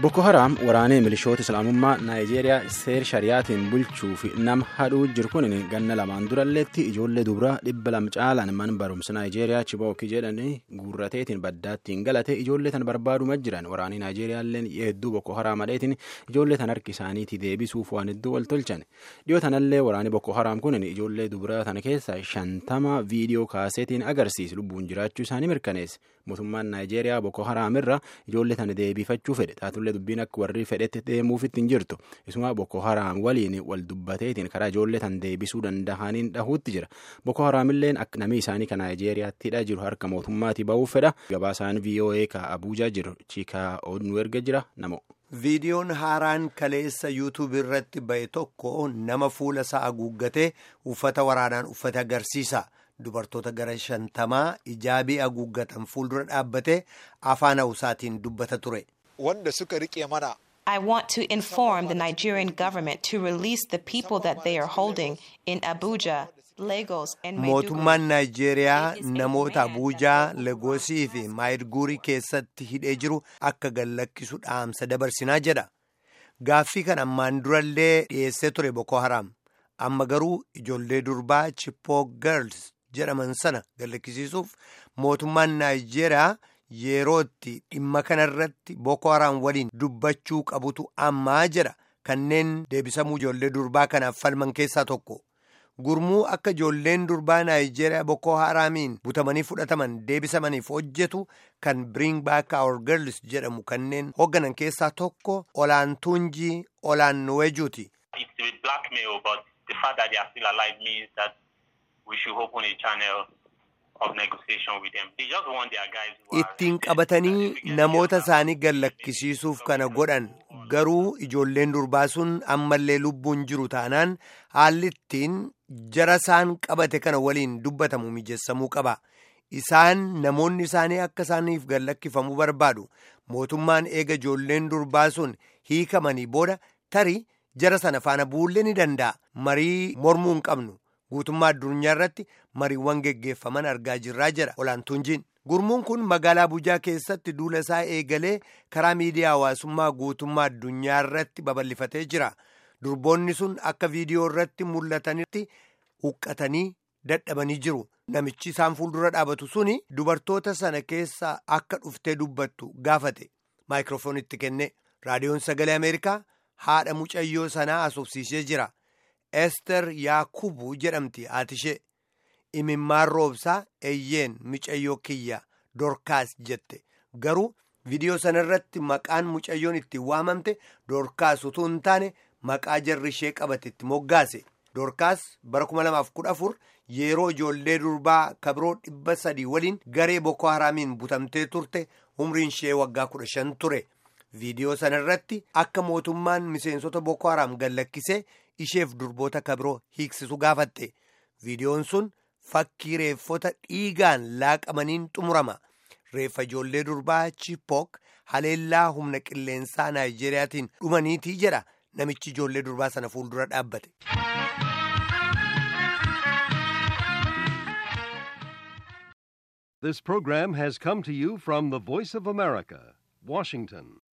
Boko Haram waraanee milishoota Islaamummaa Naayijeeriyaa seer shariyaatiin bulchuu fi nama hadhuu jiru kun ganna lamaan duralleetti ijoollee dubaraa dhibba lama caalaan mana barumsa Naayijeeriyaa Chibookii jedhanii guurrateetiin baddaattiin galate ijoollee tan barbaaduma jiran waraanii Naayijeeriyaalleen hedduu Boko Haram hadheetiin ijoollee tan harki isaaniitii deebisuuf waan hedduu wal tolchan dhiyoo tanallee waraanii Boko Haram kun ijoollee dubaraa tana keessaa shantama viidiyoo kaaseetiin agarsiisa lubbuun jiraachuu isaanii mirkaneesse mootummaan Naayijeeriyaa Boko Haram irra ijoollee tana deebifachuu fedhe taatullee dubbiin akka warri fedhetti deemuuf ittiin jirtu isuma Boko Haram waliin wal dubbateetiin karaa ijoollee tan deebisuu danda'aniin dhahuutti jira Boko Haramilleen akka namni isaanii kan Naayijeeriyaattiidha jiru harka mootummaatii ba'uuf fedha gabaasaan VOA ka Abuujaa jiru Chiikaa Oduu erga jira namo. Viidiyoon haaraan kaleessa yuutuub irratti ba'e tokko nama fuula isaa haguuggatee uffata waraanaan uffate agarsiisa. Dubartoota gara shantamaa ijaabii haguuggatan fuuldura dhaabbatee afaan hawusaatiin dubbata ture. Wanda suka rike mana. I want to inform the Nigerian government to release the people that they are holding in Abuja, Lagos and Mootummaan Naayijeeriyaa namoota Abuujaa, Legoosii fi Maayidguurii keessatti hidhee jiru akka gallakkisu dhaamsa dabarsinaa jedha. Gaaffii kan ammaan durallee dhiyeessee ture Boko Haram. Amma garuu ijoollee durbaa Chipoo Girls jedhaman sana gallakkisiisuuf mootummaan Naayijeeriyaa yerootti dhimma kanarratti Boko Haram waliin dubbachuu qabutu ammaa jedha kanneen deebisamuu ijoollee durbaa kanaaf falman keessaa tokko. Gurmuu akka ijoolleen durbaa Naayijeeriyaa Boko Haramiin butamanii fudhataman deebisamaniif hojjetu kan Bring Back Our Girls jedhamu kanneen hoogganan keessaa tokko olaantuunjii olaannuwejuuti. Ittiin qabatanii namoota isaanii gallakkisiisuuf kana godhan garuu ijoolleen durbaa sun ammallee lubbuun jiru taanaan haalli ittiin jara isaan qabate kana waliin dubbatamu mijeessamuu qaba. Isaan namoonni isaanii akka isaaniif gallakkifamuu barbaadu. Mootummaan eega ijoolleen durbaa sun hiikamanii booda tarii jara sana faana buullee ni danda'a. Marii mormuu hin qabnu. Guutummaa addunyaa irratti mariiwwan geggeeffaman argaa jirraa jira olaantuunjiin. Gurmuun kun magaalaa Abuujaa keessatti duula isaa eegalee karaa miidiyaa hawaasummaa guutummaa addunyaa irratti babal'ifatee jira. Durboonni sun akka viidiyoo irratti mul'atanitti huqqatanii dadhabanii jiru. Namichi isaan fuuldura dhaabatu suni dubartoota sana keessa akka dhuftee dubbattu gaafate. Maayikiroofoonitti kenne. Raadiyoon Sagalee Ameerikaa haadha mucayyoo sanaa asoofsiisee jira. Ester Yaakubu jedhamti haati ishee imimmaan roobsaa eeyyeen mucayyoo kiyya dorkaas jette garuu viidiyoo sana irratti maqaan mucayyoon ittiin waamamte dorkaas utuu hin taane maqaa jarri ishee qabate itti moggaase dorkaas bara 2014 yeroo ijoollee durbaa kabiroo dhibba sadii waliin garee boko haraamiin butamtee turte umriin ishee waggaa 15 ture viidiyoo sana irratti akka mootummaan miseensota boko haraam gallakkisee. isheef durboota kabiroo hiiksisu gaafatte viidiyoon sun fakkii reeffota dhiigaan laaqamaniin xumurama reeffa ijoollee durbaa chipook haleellaa humna qilleensaa naayijeeriyaatiin dhumaniitii jedha namichi ijoollee durbaa sana fuuldura dhaabbate. This program has come to you from the Voice of America, Washington.